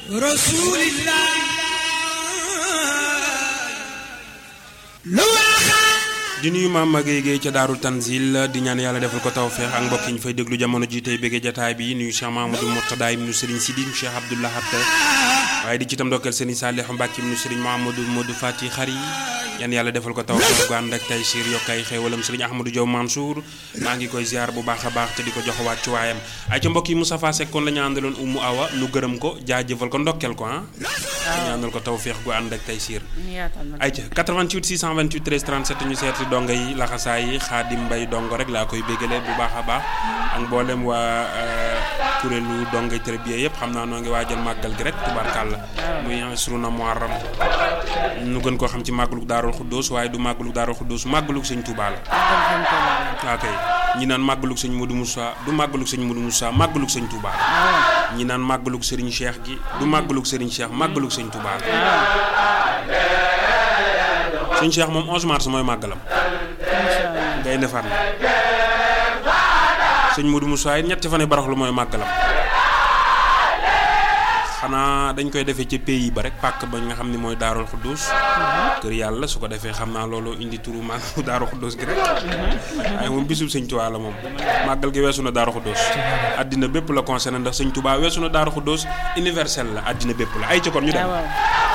rasulillah di nuyu maam Maguette Guèye ca Daaru Tanzil di ñaan yàlla defal ko tawféex ak mbokk yi ñu fay déglu jamono ji tey bëggee jataay bi nuyu Cheikh Mamadou Mourtada ibnu Serigne Sidi Cheikh Abdou Lahad waaye di ci tam ndokkeel Serigne Saliou Mbacke ibnu Serigne Mamadou Modou Fati Xari yan yàlla defal ko tawféex gu ànd ak tay siir yokk ay xéewalam Serigne Ahmadou Diaw Mansour maa ngi koy ziar bu baax a baax te di ko jox wàcc waayam ay ca mbokk yi Moustapha Seck kon la ñu àndaloon Umu Awa nu gërëm ko jaajëfal ko ndokkeel ko ah ñaanal ko tawféex gu ànd ak tay siir ay ca 88 628 13 37 ñu seeti dongo yi laxasaay yi xaadim mbay dongo rek laa koy béggalee bu baax a baax ak mboolem waa kuréelu dongay tërbiye yëpp xam naa noo ngi waajal màggal gi rek tubaarkàlla muy asruna muharram nu gën koo xam ci màggalug daarul xuddoos waaye du màggalug daarul xuddoos màggalug sëñ Tuubaa la ok ñi naan màggalug sëñ Modou Moussa du màggalug sëñ Modou Moussa màggalug sëñ Tuubaa la ñi naan màggalug sëriñ Cheikh gi du màggalug sëriñ Cheikh màggalug sëñ Tuubaa la sëñ Cheikh moom 11 mars mooy màggalam ngay defar na sëñ Modou Moussa it ñetti fan yi baraxlu mooy màggalam xanaa dañ koy defee ca pays ba rek pàkk ba nga xam ne mooy daarul xuddus kër yàlla su ko defee xam naa loolu indi turu màggalu daarul xuddus gi rek waaye moom bisub sëñ Tuubaa la moom màggal gi weesu na daarul xuddus àddina bépp la concerné ndax sëñ Tuubaa weesu na daarul xuddus universel la àddina bépp la ay ca kon ñu dem